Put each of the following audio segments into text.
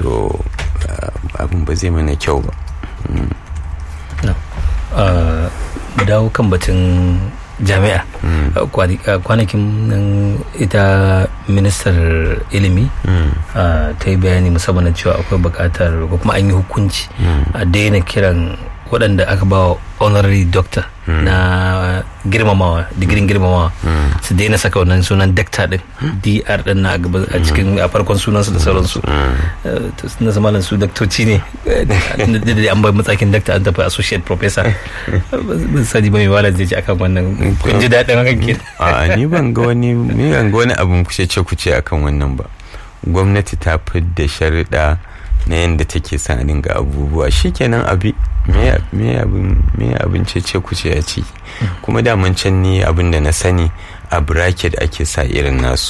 to abin ba zai mana kyau ba mu dawo kan batun jami'a kwanakin nan ita ministar ilimi ta yi bayani musamman cewa akwai bukatar ko kuma an yi hukunci a daina kiran waɗanda aka ba honorary doctor na girmamawa digirin girmamawa su daina saka wannan sunan dakta din dr din na a cikin a farkon sunansu da sauransu na zamanin su daktoci ne da an bai matsakin dakta an tafi associate professor ban sani ba mai wala zai ci akan wannan kun ji daɗin hakan ke a ni ban ga wani ni ban ga wani abun kuce ce kuce akan wannan ba gwamnati ta fidda sharuɗa na yadda take sa dinga abubuwa shikenan abi me abin cece kuce ya ci kuma daman can ni abin da na sani a bracket ake sa irin nasu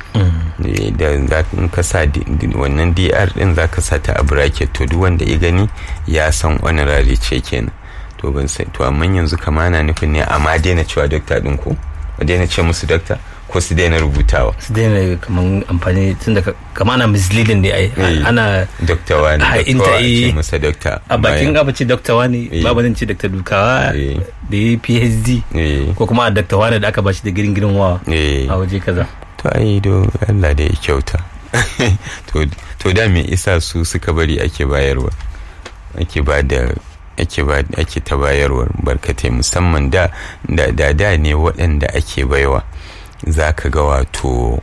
da za ka sa wannan dr din za ka sa ta a bracket to duk wanda ya gani ya san honorary ce kenan to ban sai to amma yanzu kama na nufin ne amma daina cewa dokta din ko daina ce musu dokta ko su daina rubutawa su daina kaman amfani tun da kama ana misleading ne ai ana dokta wani dokta ce masa dokta a bakin abu ce dokta wani babu zan ce dokta dukawa da ya phd ko kuma a dokta wani da aka bashi da girin girin wa a waje kaza to ai do Allah da ya kyauta to da me isa su suka bari ake bayarwa ake ba da ake ba ake ta bayarwa barkatai musamman da da da ne waɗanda ake baiwa za ka ga wato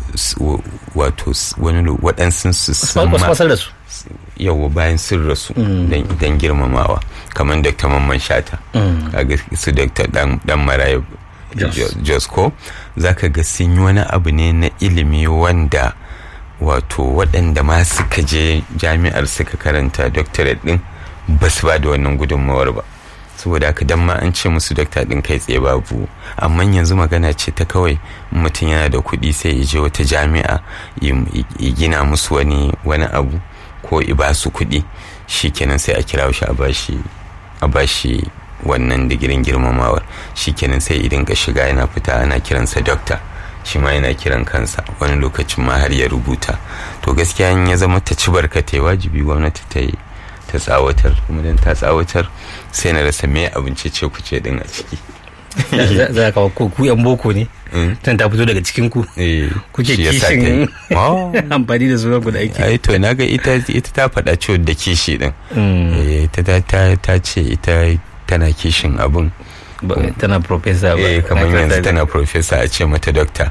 wato wani waɗansu su da su yawa bayan sun rasu don girmamawa kamar dr mamman shata kaga su dr dan maraya josko za ka ga sun yi wani abu ne na ilimi wanda wato waɗanda ma suka je jami'ar suka karanta doctorate din ba su ba da wannan gudunmawar ba saboda haka dan ma an ce musu dokta din kai tsaye babu amma yanzu magana ce ta kawai mutum yana da kuɗi sai ya je wata jami'a ya gina musu wani wani abu ko ya ba su kuɗi shikenan sai a kira shi a bashi a bashi wannan digirin girmamawar shikenan sai idan ka shiga yana fita ana kiransa dokta shi ma yana kiran kansa wani lokacin ma har ya rubuta to gaskiya in ya zama ta ci barkatai wajibi gwamnati ta yi ta tsawatar kuma dan ta tsawatar sai na rasa me abinci ce ku ce din a ciki za ka ko ku yan boko ne tun ta fito daga cikin ku kuke kishin amfani da sunan ku da aiki ai to naga ita ita ta faɗa ciwo da kishi din ita ta ce ita tana kishin abun tana professor ba eh kamar yanzu tana professor a ce mata doctor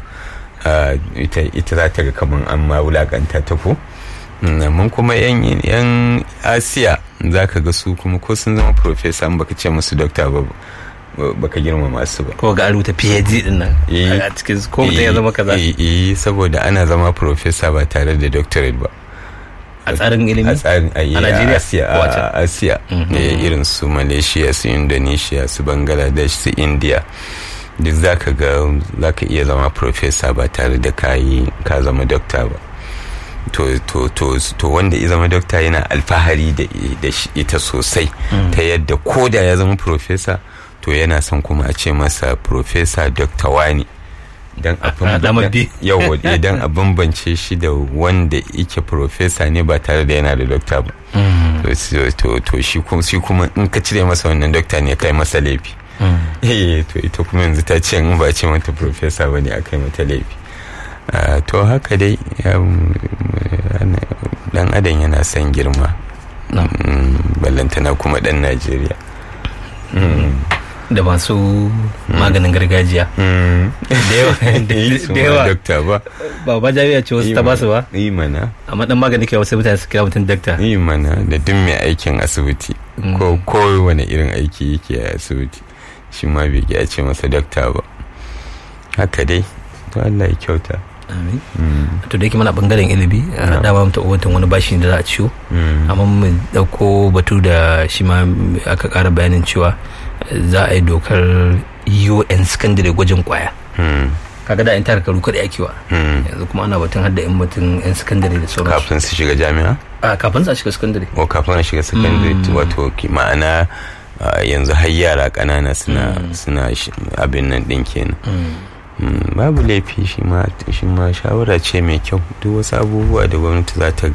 ita za ta ga kamar an ma wulakanta ta ko mun kuma yan asiya za ka ga su kuma ko sun zama profesa baka ce musu dokta ba baka girma masu ba ko ga rubuta phd din nan a cikin ko mutum ya zama kaza eh saboda ana zama profesa ba tare da doctorate ba a tsarin ilimi a tsarin a Najeriya asiya a asiya irin su malaysia su indonesia su bangladesh su india duk za ka ga za ka iya zama profesa ba tare da ka zama dokta ba to, to, to, to wanda ya zama dokta yana alfahari da, da ita sosai mm. ta yadda ko da ya zama profesa to yana son kuma a ce masa profesa dokta wani don a bambance shi da wanda yake profesa ne ba tare da yana da dokta ba mm. to, to, to shi kuma in ka cire masa wannan dokta ne kai masa laifi mm. to ita kuma yanzu ta ce in ba ce mata profesa ba ne a kai mata laifi Uh, to haka dai dan adam yana son girma no. mm, ballantana kuma dan najeriya mm. da masu maganin gargajiya da yawa dokta ba ba ba jami'a ce wasu ta ba su ba yi mana amma dan magani kai wasu mutane su kira mutum dokta yi mana da duk mai aikin asibiti ko kowane irin aiki yake a asibiti shi ma bai a ce masa dokta ba haka dai to Allah ya kyauta amin to da yake mana bangaren ilimi dama mu taɓa watan wani bashi da za a ciwo amma mu dauko batu da shi ma aka ƙara bayanin cewa za a yi dokar UN secondary gwajin kwaya kaga da in tara karu kada ake wa yanzu kuma ana batun hadda in mutum yan secondary da sauransu kafin su shiga jami'a a kafin su shiga secondary o kafin a shiga secondary wato ma'ana yanzu har yara ƙanana suna suna abin nan ɗin kenan babu laifi shi ma shawara ce mai kyau duk wasu abubuwa da gwamnati za ta